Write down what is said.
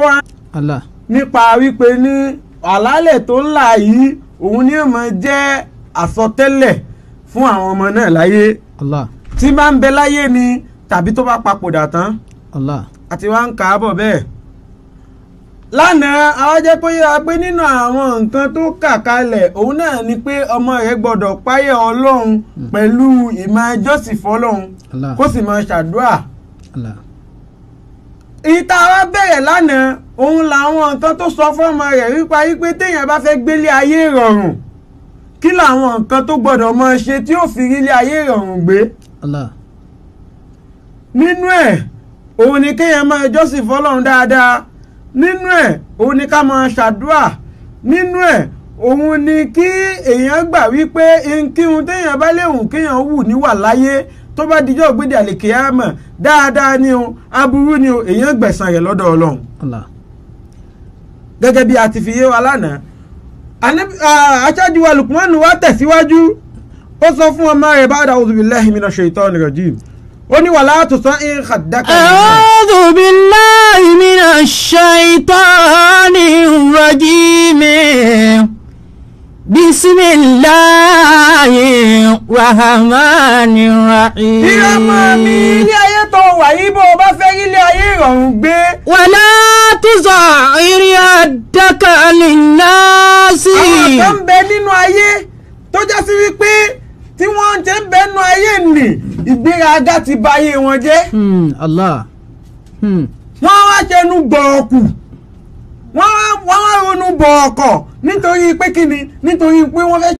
wá Allah nípa wípé ní àlálẹ̀ tó ń là yìí òun ni ó máa jẹ́ àsọtẹ́lẹ̀ fún àwọn ọmọ náà láyé Allah tí bá ń bẹ láyé ni tàbí tó bá papòdà tán Allah àti wá ń kà á bọ̀ bẹ́ẹ̀. lánàá àwọn jẹ́ pé yára pé nínú àwọn nǹkan tó kà kalẹ̀ òun náà ni pé ọmọ rẹ̀ gbọ́dọ̀ páyà ọlọ́run pẹ̀lú ìmọ̀ ẹjọ́sìn fọlọ́run Allah kó sì máa ṣàdúrà. Allah ìta wa bẹ̀rẹ̀ lánàá òun làwọn nǹkan tó sọ fọ́mọ rẹ̀ wípa wípé téèyàn bá fẹ́ gbélé ayé ìrọ̀rùn kí làwọn nǹkan tó gbọ́dọ̀ máa ṣe tí ó fi rí ilé ayé ìrọ̀rùn gbé Allah nínú ẹ̀ òun ni kéèyàn máa jọ́sìn fọlọ́run dáadáa nínú ẹ̀ òun ni ká máa ṣàdúrà nínú ẹ̀ òun ni kí èèyàn gbà wípé nkíhun téèyàn bá léwu kéèyàn wù níwà láyé tó bá dijọ́ gbéde àlèkéyàmọ̀ dáadáa ni o aburú ni o èèyàn gbẹ̀san rẹ̀ lọ́dọ̀ ọlọ́run Allah gẹ́gẹ́ bí a ti fi yé wa lánàá Ànábì- ah, aṣáájú wa Lukmanu wa tẹ̀síwájú ó sọ fún ọmọ rẹ̀ bá a'udhu billahi minash shaitani rajim ó ní wàlá tusa'ir khaddaka أعوذ بالله من الشيطان الرجيم بسم الله الرحمن الرحيم ìyá máa mi ilé ayé tó wà yìí bó o bá fẹ́ rí ilé ayé ìrọ̀rùn gbé ولا تصعر يدك للناس àwọn kan ń bẹ nínú ayé tó já sí wípé tí wọ́n ti ń bẹ nínú ayé nì ìgbéraga ti ba ayé wọn jẹ́ Hmm, Allah Hmm, wọ́n wá ṣẹnu gbọ̀ọ̀kù wọ́n wá wọ́n wá ronú bọ̀ọ̀kọ̀ nítorí pé kíni nítorí pé wọ́n fẹ́